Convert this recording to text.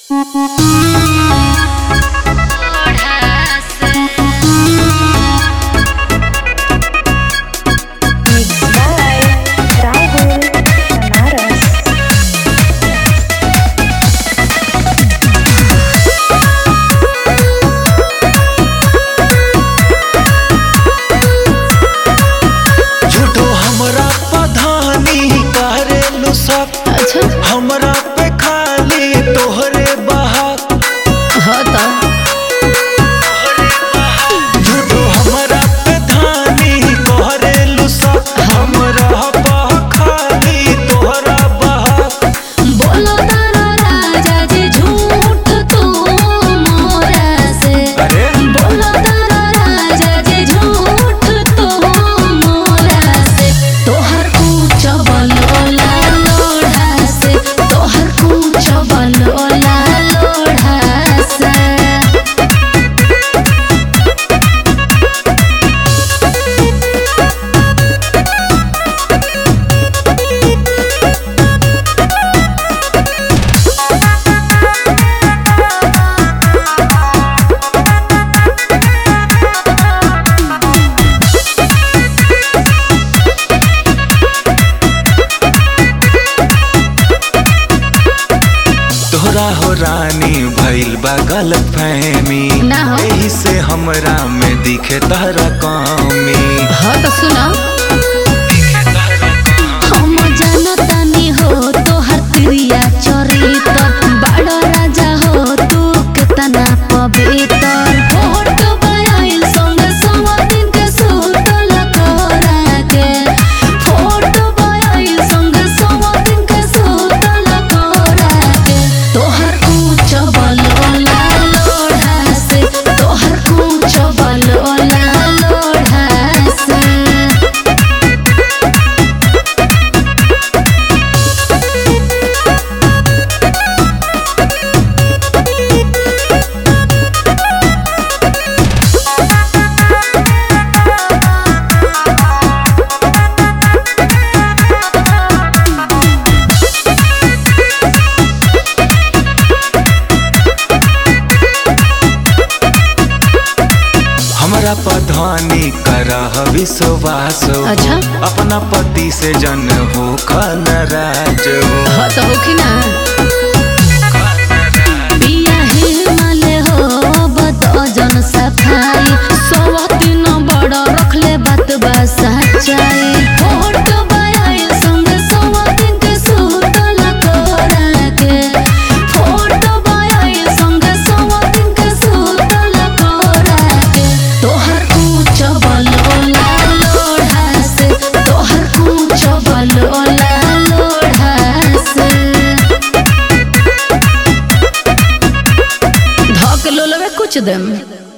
Mixed by Rahul Banaras. झूठो हमरा पधानी करेलु सब अच्छा हमरा पे खाली तोहरे बहाक हाँ तो झूठो हमरा पे धानी करेलु सब हमरा पे खाली तोहरा बहाक बोलो तारा राजा जी झूठ तू मोरा से अरे बोलो तारा राजा जी झूठ तू मोरा से तोहर कुछ बोलोला लोढ़ा से तोहर कुछ बोलोला लोढ़ा से तोहरा हो रानी भइल बा गलत फहमी ना हो। एही से हमरा में दिखे तहरा कमी हाँ तो सुना हम जानतानी हो तोहर प्रिया चरित्र बड़ा राजा हो तू कितना पवित्र फोटो बनाइल संग सवा दिन के सुतल कोरा के फोटो बनाइल संग सवा दिन के सुतल कोरा के तोहर कुछ बलोला लोढ़ा से तोहर कुछ बलोला लोढ़ा से हमरा पधानी करह विश्वास हो। अच्छा। अपना पति से जन हो नाराज हो हाँ तो होखी ना पिया हिमालय हो बतो जन सफाई सवा दिन बड़ा रखले बात बा सच्चाई फोटो बायाई संग सवा दिन के सुतल कोरा के फोटो बायाई संग सवा दिन के सुतल कोरा के तोहर कुछ बलोला लोढ़ा से तोहर कुछ बलोला लोढ़ा से धक लोलवे कुछ देम